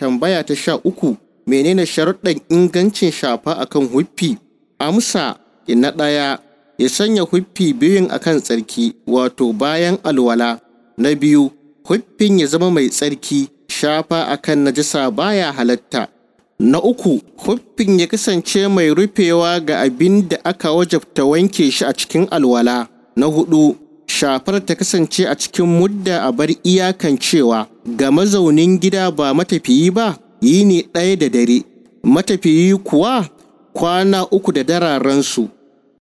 tambaya ta sha uku menene sharuɗan ingancin shafa akan huffi amsa na ɗaya ya sanya huffi biyun akan tsarki wato bayan alwala na biyu huffin ya zama mai tsarki shafa akan najasa baya halatta na uku huffin ya kasance mai rufewa ga abin da aka wajabta wanke shi a cikin alwala na hudu shafar ta kasance a cikin mudda a bar iyakan cewa ga mazaunin gida ba matafiyi ba yi ne ɗaya da dare matafiyi kuwa kwana uku da dararensu